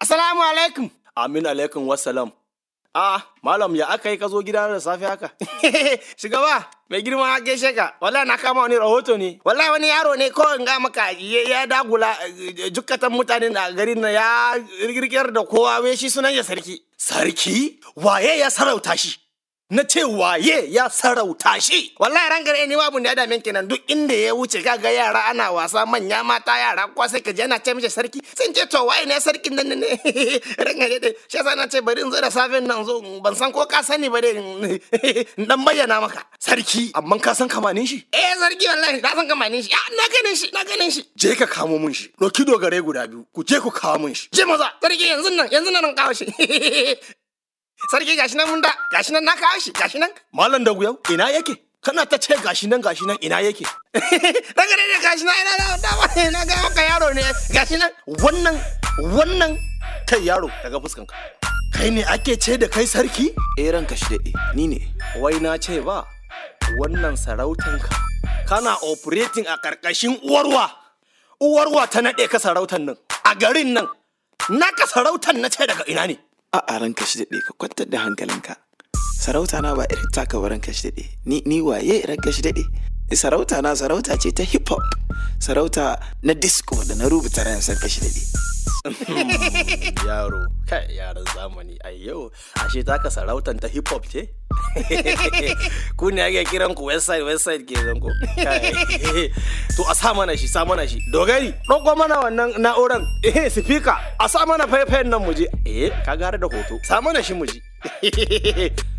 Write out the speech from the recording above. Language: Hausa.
Assalamu alaikum. Amin alaikum wassalam. Ah, malam ya aka yi ka zo gida da safe haka? Shugaba, mai girma gaishe ka. Wallahi na kama wani rahoto ne. Wallahi wani yaro ne ko in ga maka ya ya dagula eh, jukkatan mutanen a garin na ya rigirgiyar da kowa wai shi sunan ya sarki. Sarki? Waye ya sarauta shi? Na ce waye ya sarauta shi? Wallahi ran gare ni babu da ya dame kenan duk inda ya wuce kaga yara ana wasa manya mata yara ko sai ka je ana ce mishi sarki sun ce to waye ne sarkin nan ne ran gare dai shi yasa na ce bari in zo da safen nan zo ban san ko ka sani ba dai in dan bayyana maka. Sarki, amma ka san kamanin shi? Eh sarki wallahi na san kamanin shi. Ah, na ganin shi na ganin shi. Je ka kamo mun shi. Doki dogare guda biyu, ku je ku kawo mun shi. Je maza sarki yanzu nan yanzu nan kawo shi. Sarki gashi nan mun da gashi nan na kawo shi gashi nan. Malam da yau ina yake? Kana ta ce gashi nan gashi nan ina yake? Daga ne gashi nan ina da dama na ga maka yaro ne gashi nan. Wannan wannan kai yaro daga fuskanka. Kai ne ake ce da kai sarki? eh ranka shi daɗe ni ne Wai na ce ba, wannan sarautanka kana operating a ƙarƙashin uwarwa. Uwarwa ta naɗe ka sarautan nan a garin nan. Naka sarautan na ce daga ina ne? a a ranka shi daɗe ka kwantar da hankalinka sarauta na ba irin taka ba ranka shi daɗe ni ni waye ranka shi daɗe sarauta na sarauta ce ta hip hop sarauta na disco da na rubuta ran sarka shi daɗe Yaro, kai yaran zamani a yau, ashe taka sarautan ta hip hop ce? ku ne ake kiran ku website website ke zan ku. Kai. To a sa mana shi, sa mana shi. Dogari, ɗauko mana wannan na'uran, eh speaker, a sa mana faifayen nan mu je. Eh, ka gara da hoto. Sa mana shi mu ji.